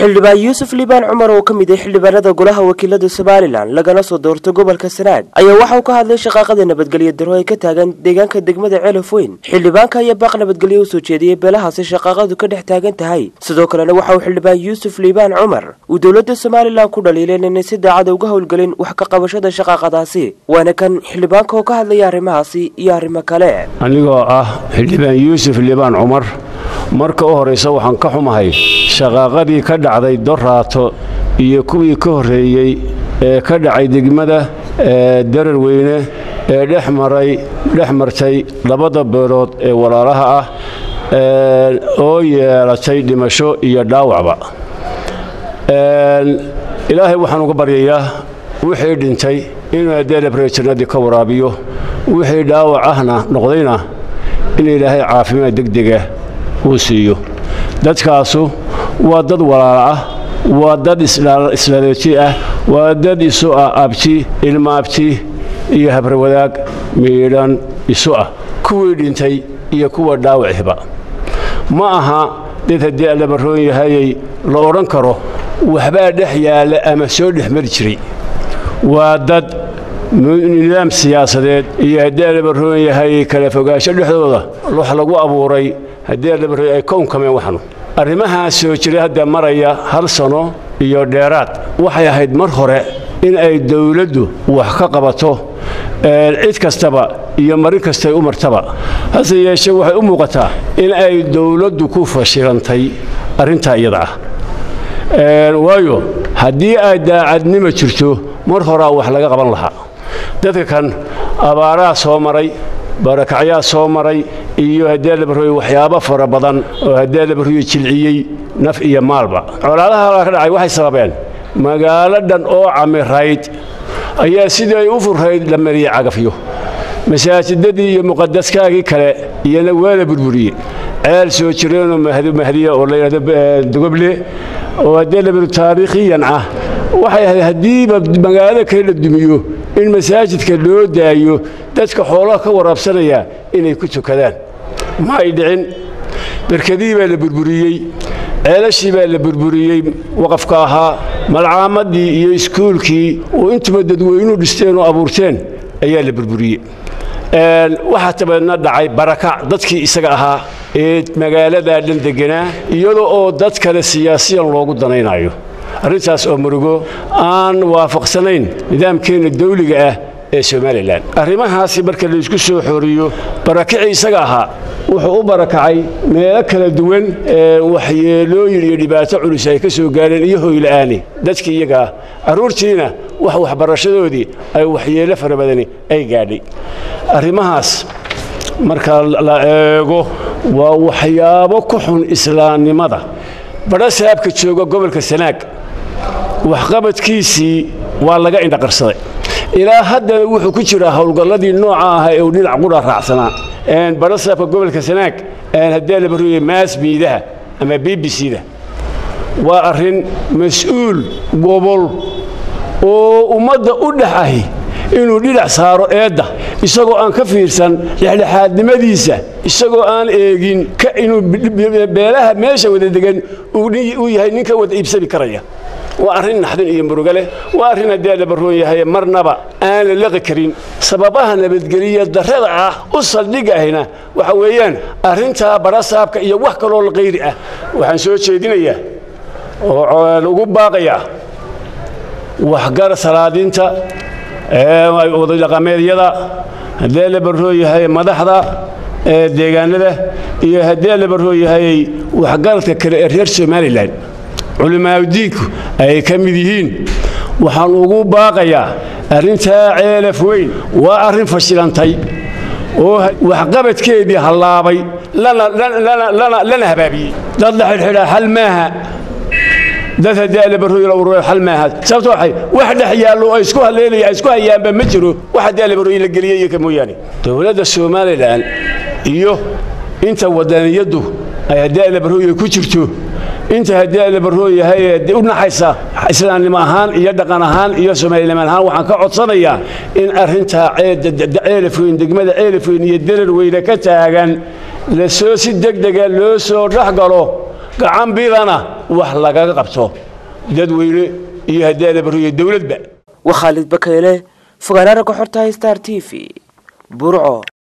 xildhibaan yuusuf liibaan cumar oo ka mid ah xildhibaanada golaha wakiilada somalilan lagana soo doorto gobolka sanaag ayaa waxa uu ka hadlay shaqaaqada nabadgelyo daro ay ka taagan deegaanka degmada ceelaf weyn xildhibaanka ayaa baaq nabadgelyo u soo jeediyey beelahaasi shaqaaqadu ka dhex taagan tahay sidoo kalena waxa uu xildhibaan yuusuf liibaan cumar uu dowladda somalilan ku dhaliileen inay si daacada uga howlgelin wax ka qabashada shaqaaqadaasi waana kan xildhibaanka oo ka hadlaya arrimahaasi iyo arrimo kale anigoo ah xildhibaan yuusuf liibaan cumar marka u horraysa waxaan ka xumahay shaqaaqadii ka dhacday doraato iyo kuwii ka horreeyey ee ka dhacay degmada darar weyne ee dhex maray dhex martay labada beelood ee walaalaha ah oo yeelatay dhimasho iyo dhaawacba ilaahay waxaan uga baryayaa wixii dhintay inuu adeelabre jannadii ka waraabiyo wixii dhaawac ahna noqdayna in ilaahay caafimaad degdega uu siiyo dadkaasu waa dad walaala ah waa dad islaleeji ah waa dad isu ah abti ilmaabti iyo habrawadaag miidhan isu ah kuwii dhintay iyo kuwa dhaawiciba ma aha dad haddii allabaroon yahayay la odhan karo waxbaa dhex yaalla ama soo dhex mari jiray waa dad nidaam siyaasadeed iyo haddii allabaroon yahayay kala fogaansho dhexdooda wax lagu abuuray haddii allabaroon ay kownkameen waxnu arrimahaas soo jiray hadda maraya hal sano iyo dheeraad waxay ahayd mar hore in ay dawladdu wax ka qabato cid kastaba iyo marin kastay u martaba hase yeeshee waxay u muuqataa in ay dawladdu ku fashilantay arrintaa iyada ah waayo haddii ay daacadnimo jirto mar horaa wax laga qaban lahaa dadka kan abaaraa soo maray barakacyaa soo maray iyo haddii labarooye waxyaabo fara badan oo haddii labarooye jilciyey naf iyo maalba colaadaha ka dhacay waxay sababeen magaalo dhan oo camirayd ayaa sidii ay u furrayd la mariyey cagafyo masaajidadii iyo muqadaskaagii kale iyana waa la burburiyey ceel soo jireenoo mahdiya oo layidhahdo dogoble oo haddii labaru taariikhiyan ah waxay ahayd haddiiba magaalada kale la dumiyo in masaajidka loo daayo dadka xoolaha ka waraabsanaya inay ku tukadaan ma ay dhicin berkadii baa la burburiyey ceelashii baa la burburiyey waqafka ahaa malcaamadii iyo iskuulkii oo intuba dadweynuhu dhisteen oo abuurteen ayaa la burburiyey waxaa tabeedna dhacay barakac dadkii isaga ahaa ee magaaladaa dhan deganaa iyadoo oo dad kale siyaasiyan loogu danaynayo arrintaas oo murugo aan waafaqsanayn nidaamkeenna dawliga ah ee somalilan arrimahaasi marka laysku soo xooriyo barakicii isaga ahaa wuxuu u barakacay meelo kala duwan ee waxyeelooyin iyo dhibaato culus ay ka soo gaareen iyo hoyla'aani dadkii iyagaa carruurtiina wax waxbarashadoodii ay waxyeello fara badani ay gaadhay arrimahaas marka la eego waa waxyaabo ku xun islaamnimada badha saabka jooga gobolka sanaag waxqabadkiisii waa laga indhaqarsaday ilaa haddana wuxuu ku jiraa howlgalladii nooca ahaa ee uu dhinac qudha raacsanaa badha saabka gobolka sanaag haddii la barooye maas miidaha ama b b c da waa arrin mas-uul gobol oo ummadda u dhex ahi inuu dhinac saaro eedda isagoo aan ka fiirsan dhexdhexaadnimadiisa isagoo aan eegin inuu beelaha meesha wada degan uu yahay nin ka wada iibsami karaya waa arrin naxdin iyo muruga leh waa arrin haddii la baroon yahay marnaba aan la laqi karin sababaha nabadgeliya darrada ah u saldhigga ahina waxa weeyaan arrintaa badhasaabka iyo wax kaloo qayri ah waxaan soo jeedinayaa oo ugu baaqayaa waxgar salaadiinta wadadhaqameedyada haddii la baroo yahay madaxda deegaanada iyo haddii la baroo yahay waxgaradka kale ee reer somalilan culimaadudiinku ay ka mid yihiin waxaan ugu baaqayaa arrintaa ceelaf weyn waa arrin fashilantay oo waxqabadkeedii hallaabay lana habaabiyey dad la xidhxidhaa xal maaha dad haddii alabarooy xal maaha sababto waxay wax dhex yaallo oo isku haleelaya isku hayaanba ma jiro wax haddii alabarooy la geliyey iyo ka mooyaane dowladda somalilan iyo inta wadaniyaddu ay haddii alabarooy ku jirto inta haddii alabaroo yahay u naxaysa islaamnimo ahaan iyo dhaqan ahaan iyo soomaaliniman ahaan waxaan ka codsanayaa in arrintaa ceelafweyn degmada ceelafweyn iyo darar weyne ka taagan lasoo si degdega loo soo dhex galo gacan bidana wax lagaga qabto dadweyne iyo hadeedabaro iyo dowladba waa khaalid bakeyle fogaanaara ka xortahay star t v burco